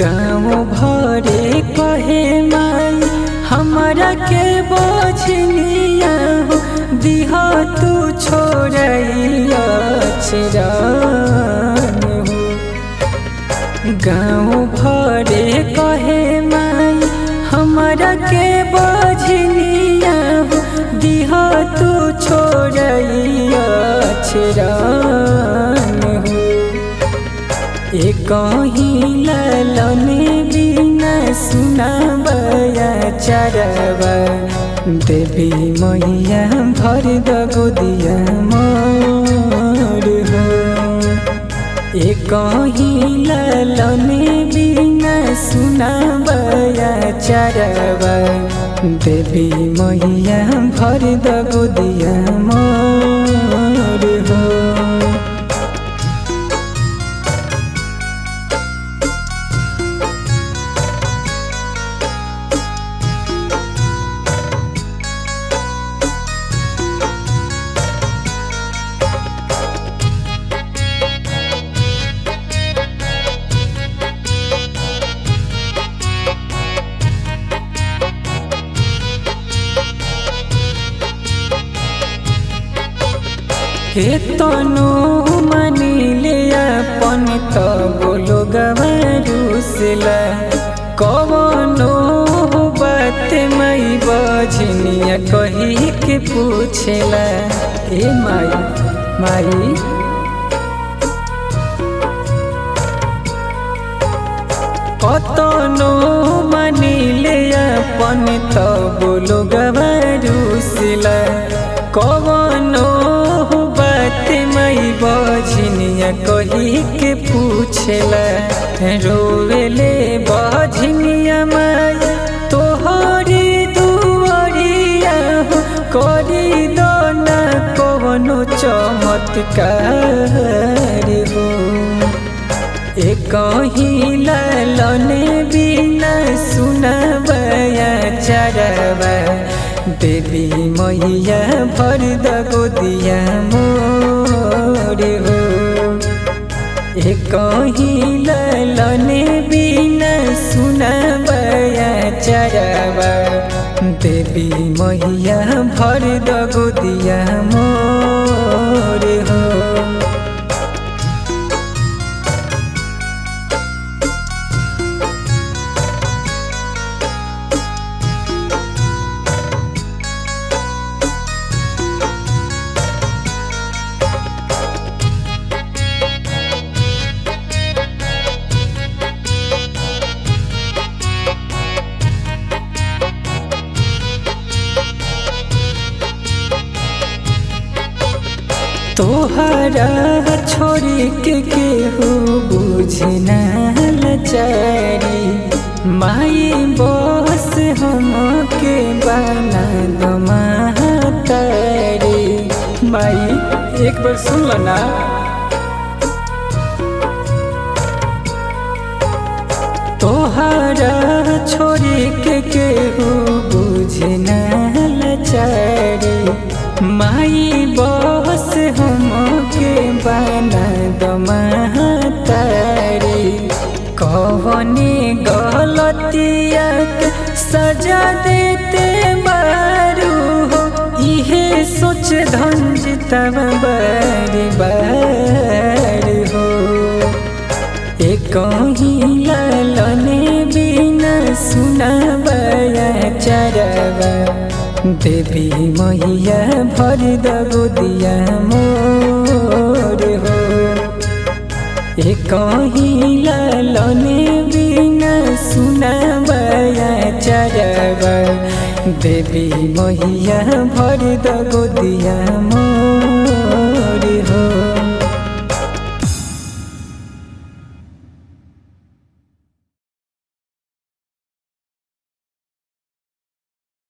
गाँव भरे कहे माई हमरा के बछनिया हो दिह तू छोड़ैया चिरान हो गाँव भरे कहे माई हमरा के बछनिया हो दिह तू छोड़ैया चिरान हो एक ललने बिना सुनाबया चरवा देवी मैया भर दगो दिया मोर हो एक ललने बिना सुनाबया चरवा देवी मैया भर दगो दिया मोर हो केतनो मानिले अपन त बोलो गवरुसला कवनो बात मई बजनिया कही के पूछेला ए माई माई कतनो मानिले अपन त बोलो गवरुसला कवनो बात मई बझनिया कही के पूछला रोवेले बझनिया माई तोहरी दुआरिया हो करी दो ना कवनो चमत्कार हो एक ललने बिना सुनबया चरवा देवी मैया भर दगो दिया मोर हो एक ललने बिना सुनबया चरवा देवी मैया भर दगो दिया मोर हो तोहरा छोड़ी के केहू बुझना लचारी माई बस हम के बना दो तारी माई एक बार सुन लो ना तोहरा छोड़ी के केहू बुझना लचारी माई बस हम के बना दमातारी कवने गलतिया के सजा देते बारू हो इहे सोच धंज तब बारी बार हो एक ललने बिना सुनाबया चरवा देवी मैया भर दगो दिया मोर हो एक ललने बिना सुनाबया चरवा देवी मैया भर दगो दिया मोर हो